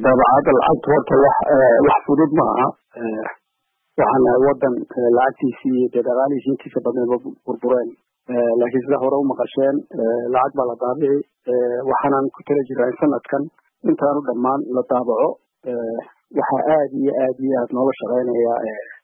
daabacadda lacagta horta wax wax fudud ma aha waxaan nahay wadan lacagtiisii iyo dee dhaqaalihiisi intiisa badneedba burbureen laakiin sida hore u maqasheen lacag baa la daabici waxaanan ku tala jiraa in sanadkan intaanu dhammaan la daabaco waxaa aad iyo aad iyo aad nooga shaqeynaya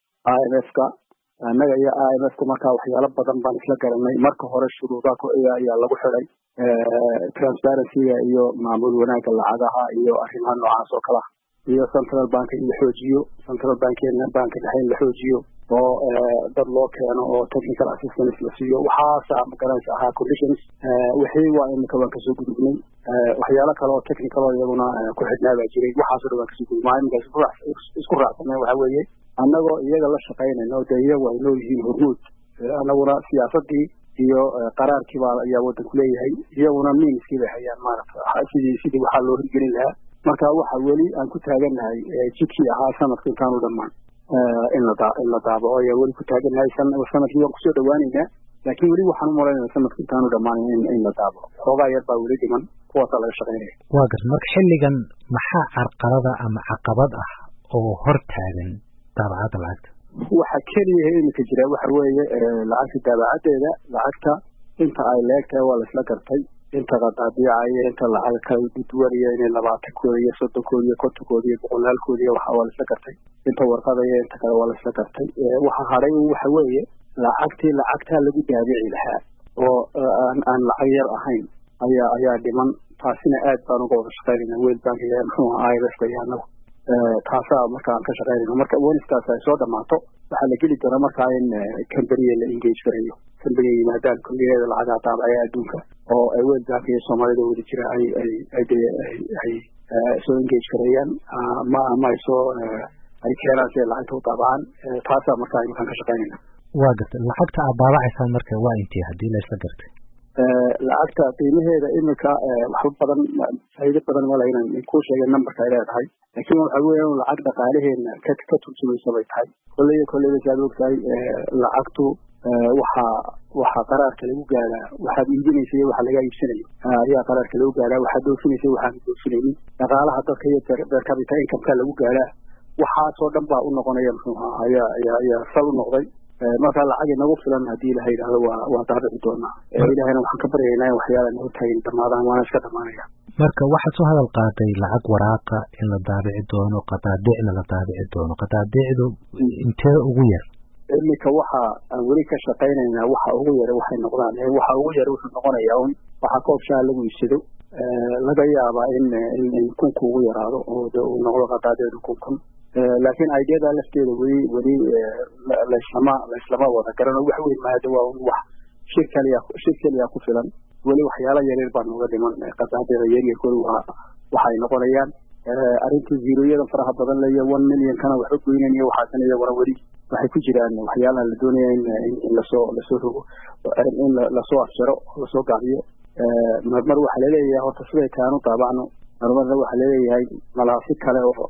i m f ka annaga iyo i m f ka markaa waxyaalo badan baan isla garanay marka hore shuruudaa ayaa lagu xiday transparencyga iyo maamul wanaagga lacagaha iyo arrimaha noocaas oo kale ah iyo central bank in la xoojiyo central bankeena banka dhexe in la xoojiyo oo dad loo keeno oo technical assistance la siiyo waxaasa magaranaysa ahaa conditions wixii waa imika waan kasoo gudubnay waxyaalo kale oo technical oo iyaguna ku xidhnaa baa jiray waxaasoo dhan waan kasoo gudubnay iminka isku raacsaneen waxa weeye annagoo iyaga la shaqaynayno dee iyagu ay noo yihiin hormuud annaguna siyaasadii iyo qaraarkii baa ayaa wadanku leeyahay iyaguna miiniskii bay hayaan maarata sidii sidii waxaa loo hirgelin lahaa marka waxa weli aan ku taagannahay jidkii ahaa sanadka intaanu dhammaan in la in la daabaco ayaa weli ku taagannahay sanadkii waan kusoo dhawaaneynaa laakiin weli waxaan u malaynaya sanadka intaanu dhammaan in la daabaco xoogaa yar baa weli dhiman kuwaasaa laga shaqaynaya waa gar marka xilligan maxaa carqalada ama caqabad ah oo hor taagan daabacadda lacagta waxa keliyaha iminka jira waxa weeye lacagta daabacadeeda lacagta inta ay leegtahay waa laisla gartay inta qadaadiicaya inta lacaga kala duduwanaya inay labaatankooda iyo soddonkooda iyo kontonkooda iyo boqolaalkooda iyo waxa waa laisla gartay inta warqadaya inta kale waa laisla gartay waxa hadhay waxa weeye lacagtii lacagtaa lagu daabici lahaa oo aan lacag yar ahayn ayaa ayaa dhiman taasina aad baan uga wada shaqaynayna world bank iyo muxuu ahaa i m f ka iyo annagu taasaa marka aan ka shaqaynayno marka weniskaas ay soo dhamaato waxaa la geli doonaa markaa in camberiya la engage garayo camberiya yimaadaan kulligeeda lacagaha daabacaya adduunka oo world bank iyo soomaalida wada jira ay ay ay de ay soo engage gareeyaan ma ama ay soo ay keenaan si ay lacagta u daabacaan taasaa markaa iminkaan ka shaqaynayna waa gartay lacagta aad daabacaysaan marka waa intee haddii la isla gartay lacagta qiimaheeda iminka waxba badan faa'iido badan ma laha inaan kuu sheegay numberka ay leedahay laakiin waxa weeye in lacag dhaqaalaheena ka ka turjumaysa bay tahay kolleyba kolleyba saad ogtahay lacagtu waxaa waxaa qaraarka lagu gaaraa waxaad iibinaysa iyo waxa laga iibsanayo ayaa qaraarka lagu gaaraa waxaad doofinaysa waxaan doofinaynin dhaqaalaha dadka iyo per capita incomeka lagu gaaraa waxaasoo dhan baa u noqonaya muxuu ahaa ayaa ayaa ayaa sal u noqday marka lacag inagu filan haddii ilaha yidhahdo waa waa daabici doonaa ilahayna waxaan ka baryaynaa in waxyaala nagu taagin dhamaadaan waana iska dhamaanaya marka waxaad soo hadal qaaday lacag waraaqa in la daabici doono qadaadicna la daabici doono qadaadicdu intee ugu yar iminka waxa aan weli ka shaqaynaynaa waxa ugu yara waxay noqdaan waxa ugu yara wuxuu noqonayaa un waxaa koob shaa lagu iibsado laga yaabaa in in kunku ugu yaraado oo de uu noqdo qadaadeedu kun kun laakiin ideada lafteeda weli weli laislama laislama wada garano wax weyn maada waa un wax shir kaliya shir keliya ku filan weli waxyaala yaryar baa nooga dhiman qadaadeeda yaryarkooda waa waxay noqonayaan arrintii ziroyada faraha badan leyo one million kana waxba goynan iyo waxaasan iyaguna weli waxay ku jiraan waxyaalaha la doonaya in lasoo lasoo rogo in lasoo afjaro lasoo gaabiyo marmar waxaa laleeyahay horta siday taanu daabacno marmarna waxaa laleeyahay malaasi kale oo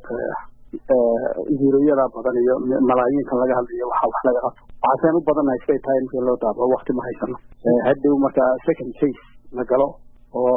ziroyada badan iyo malaayiinkan laga hadlayo waxa wax laga qabto waxaaseen u badannahay siday tahay markii loo daabaco wakti ma haysano hadhow marka second phase la galo oo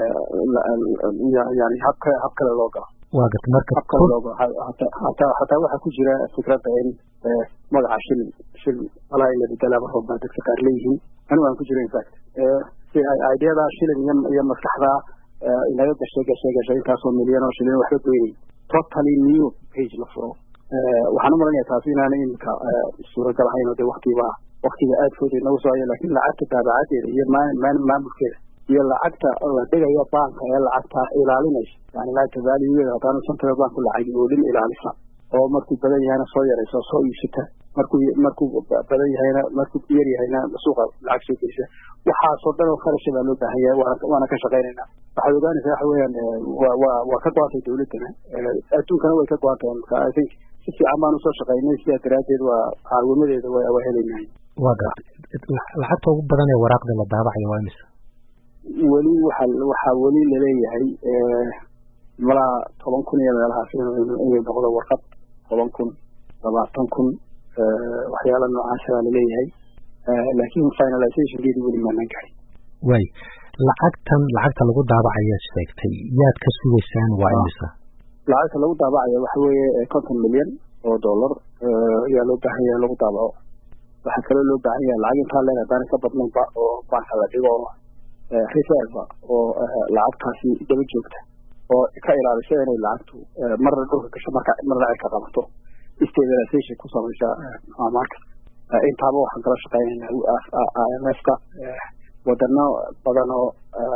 yani hab kale hab kale loo galo waa garta marka hab kale loo galo hataa hataa waxaa ku jira fikradda in magaca shilin shilin walaa in la bedelaaba roob baa dadka qaar leeyihiin anigu aan ku jiro infact si ideada shilin iyo iyo maskaxda inaga gashay gashay gashay intaasoo milyan oo shilin waxba goynay totally new page la furo waxaan u malanaya taasi inaanay iminka suuragal ahayn oo de waktiba waktiga aadkooda inagu soo haya lakin lacagta daabacadeeda iyo maamulkeeda iyo lacagta la dhigayo banka ee lacagta ilaalinaysa yani lacagta valuegeeda haddaanu central banku lacag oolin ilaalisa oo markuu badan yahayna soo yaraysa soo iibsata markuu markuu badan yahayna markuu yar yahayna suuqa lacag soo gelisa waxaasoo dhan oo kharasha baa loo baahan yahay waana waana ka shaqaynayna waxaad ogaanaysaa waxa weeyaan waa waa waa ka go-antay dawladdana adduunkana way ka go-an tahay marka i think si fiican baan usoo shaqaynay sidaa daraaddeed waa caawimadeeda waa waa helaynahay waa gartay lacagta ugu badan ee waraaqda la daabacayo waa imisa weli waxa waxaa weli laleeyahay malaa toban kun iyo meelahaas inay noqdo warqad toban kun labaatan kun waxyaala noocaasa baa laleeyahay laakiin finalizationkeedi weli maanaan gahay way lacagtan lacagta lagu daabacayaa sheegtay yaad ka sugaysaan waa imisa lacagta lagu daabacayo waxa weeye konton milyan oo dollar ayaa loo baahan yahay in lagu daabaco waxaa kaloo loo baahan yahay lacag intaa leeg haddaana ka badnaynba oo banka la dhigo reserve oo lacagtaasi daba joogta oo ka ilaalisa inay lacagtu marna dhulka gasho marka marna ay ka qabato stabilization ku samaysa marka intaaba waxaan kala shaqeynayna imfka wadano badan oo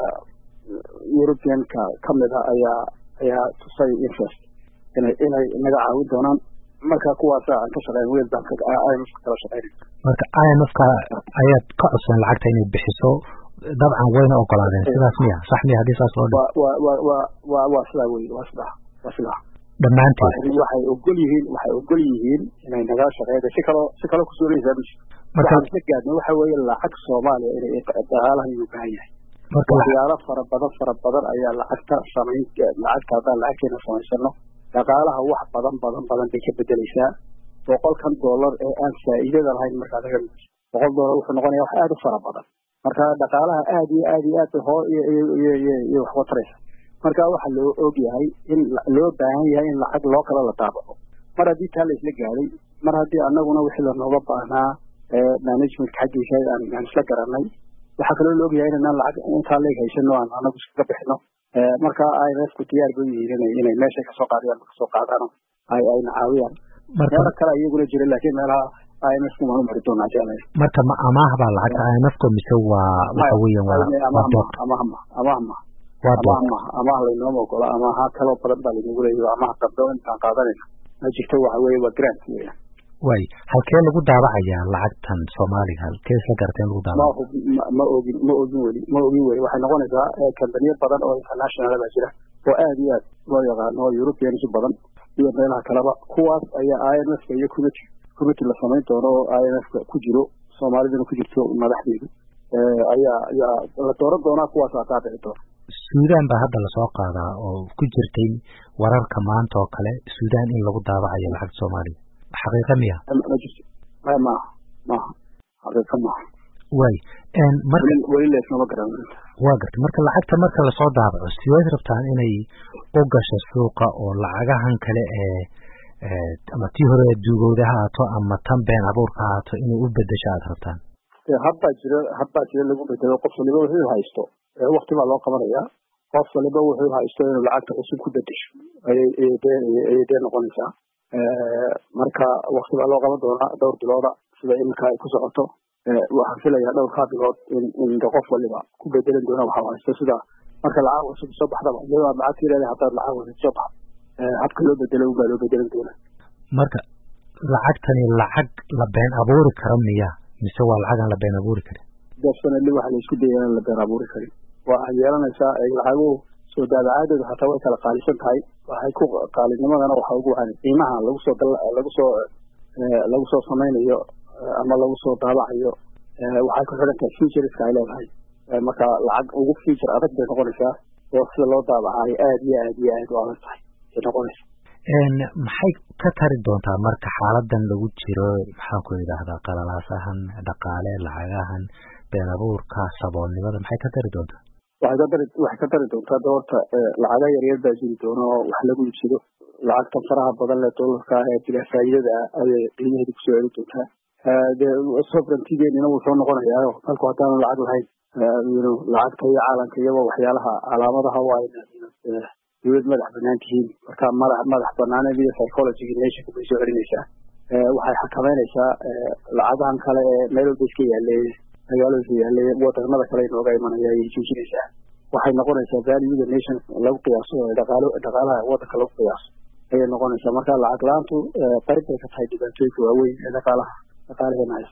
europeanka kamid a ayaa ayaa tusay interest inay inay naga caawin doonaan marka kuwaasa aan ka shaqeyn wel baan imf kala shaqeynay marka imfka ayaad ka codsan lacagta inay bixiso dabcan wayna ogolaadeen sidaas miya sax miya haddii saas loo wa wa wa wa wa waa sidaa wey waa sidaa waa sidaa dhammaanteed waxay ogol yihiin waxay ogol yihiin inay nagala shaqeeyda si kaloo si kaloo kusuulaysaa mish waxaan isla gaadnay waxa weeye lacag soomaaliya inay dhaqaalahan u baahan yahay waxyaalo fara badan fara badan ayaa lacagta samayn lacagta haddaan lacagteena samaysano dhaqaalaha wax badan badan badan bay ka bedeleysaa boqolkan dollar ee aan faa'iidada lahayn markaa laga mid boqol dollar wuxuu noqonaya wax aada u fara badan marka dhaqaalaha aada iyo aada iyo aad bay hoo iyo waxba taraysa marka waxaa loo og yahay in loo baahan yahay in lacag loo kala la daabaco mar haddii taa la isla gaaday mar haddii anaguna wixii lanooga baahnaa managementka xaggiisa aan isla garanay waxaa kaloo la ogyahay inanaan lacag intaa leeg haysano aan anagu iskaga bixino marka imfku diyaar bay yihiin inay meeshay kasoo qaadiyaan kasoo qaadaan ay ayna caawiyaan meelo kale iyaguna jira laakiin meelaha imfku waan u mari doonaa jeclay marka ma amaah baa lacagta imfku mise waa waxa weeyaan waa waa dood amahma amahma waa dood amaah amaah laynooma ogola amaha kaloo badan baa laynagu leeyahy amaha dambe intaan qaadanayna ma jirto waxa weeye waa grant weeyaan way halkee lagu daabacayaa lacagtan soomaaliga halkee isla garata in lagu daabaco ma ogin ma ogin weli ma ogin weli waxay noqonaysaa kambaniyo badan oo international baa jira oo aada iyo aad loo yaqaano oo europeans badan iyo meelaha kaleba kuwaas ayaa imfka iyo committee committee la samayn doono oo imfka ku jiro soomaaliduna ku jirto madaxdeedu ayaa ayaa la dooran doonaa kuwaasaa daabici doona suudaan baa hadda lasoo qaadaa oo ku jirtay wararka maanta oo kale suudaan in lagu daabacayo lacagta soomaaliya xaqiiqa miya maaha maaha xaqiiqa maaha way marka weli leesnama garan waa gartay marka lacagta marka lasoo daabaco sideed rabtaan inay u gasho suuqa oo lacagahan kale ee ama tii hore duugowda ha haato ama tan been abuurka ha haato inay u bedesho aada rabtaan habbaa jira habbaa jira lagu bedelo qof waliba wuxuu haysto wakti baa loo qabanayaa qof waliba wuxuu haysto inuu lacagta cusub ku bedesho ayay ayay dee noqonaysaa marka wakti baa loo qaban doonaa dhowr bilooda sida iminka ay ku socoto waxaan filayaa dhowrkaa bilood in in qof waliba ku bedelan doona waxa haysto sida marka lacag cusub soo baxdaba iyadoo aad lacag tiirada haddaad lacag cusub soo baxdo habka loo bedelo unbaa loo bedelan doonaa marka lacagtani lacag la been abuuri karo miya mise waa lacag aan la been abuuri karin definitely waxa la isku dayay in la been abuuri karin waa ay yeelanaysaa lacaguhu soo daabacaadooda hataa way kala qaalisan tahay waxay ku qaalinimadana waxa ugu wacan qiimaha lagu soo lagu soo lagu soo samaynayo ama lagu soo daabacayo waxay ku xidhan tahay featureska ay leedahay marka lacag ugu feature adag bay noqonaysaa oo sida loo daabacayo aada iyo aad iyo aad u adag tahay bay noqonaysa maxay ka tari doontaa marka xaaladan lagu jiro maxaan ku idhaahdaa qalalaasahan dhaqaale lacagahan been abuurka saboolnimada maxay ka tari doontaa waxay ka dari waxay ka tari doontaa doorta lacaga yaryar baa jiri doona oo wax lagu iibsado lacagtan faraha badan leh doolarka ah ee bilaa faa'iidada ah ayay qiimaheeda kusoo celi doontaa dee sovereigntigeenina wuu soo noqonayaayo dalku haddaanu lacag lahayn lacagta iyo caalamka iyagoo waxyaalaha calaamadaha waa dawlad madax banaan tihiin marka madax madax banaaneed iyo psychologiga nationka bay soo celinaysaa waxay xakameynaysaa lacagahan kale ee meel walba iska yaaleeye magaalooyinka yaaleeye wadamada kale inooga imanaya ayay joojinaysaa waxay noqonaysaa valuega nation lagu qiyaaso dhaqaalo dhaqaalaha wadanka lagu qiyaaso ayay noqonaysaa marka lacag la-aantu qayb bay ka tahay dhibaatooyinka waaweyn ee dhaqaalaha dhaqaalaheena haysta